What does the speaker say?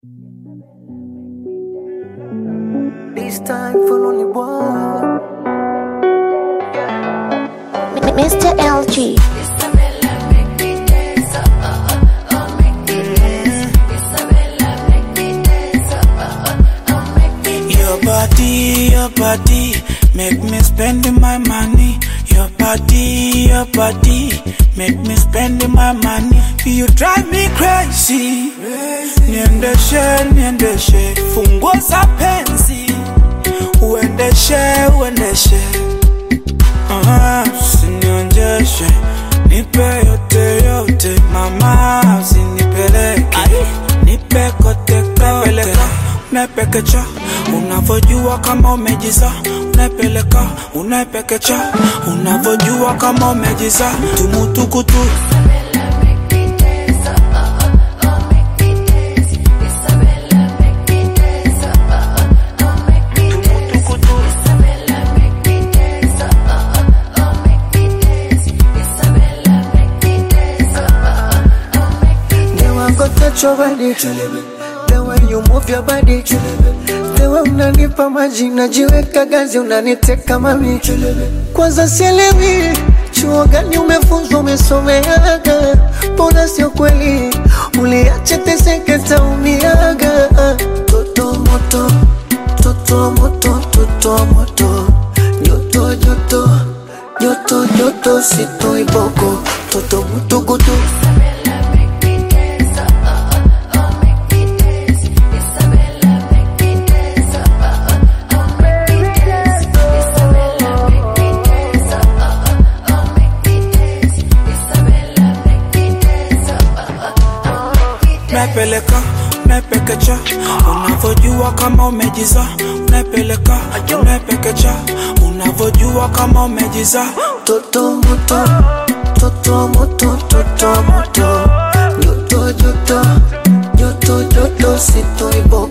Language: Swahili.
This time for only one. Mr. LG. Your body, your body, make me spend my money. Your body, your body, make me spend my money. You drive me crazy. Niendeshe, niendeshe, funguo za penzi. Uendeshe, uendeshe. Ah, usinionjeshe, nipe yote yote, mama, usinipeleke, nipe kote kote, unapekecha, unavyojua kama umejiza, unapeleka, unapekecha, unavyojua kama umejiza, tumutukutu The way I go touch your body. The way you move your body. The way unanipa maji najiweka gazi unaniteka mami. Kwanza sielewi chuo gani umefunzwa umesomeaga, mbona sio kweli uliache teseke taumiaga. Toto moto, toto moto, toto moto, joto joto, joto joto, sito iboko, toto mutukutu. unapeleka unapekecha unavyojua kama umejiza unapeleka unapekecha unavyojua kama umejiza Toto moto, toto moto, toto moto, joto joto, joto joto, sito ibo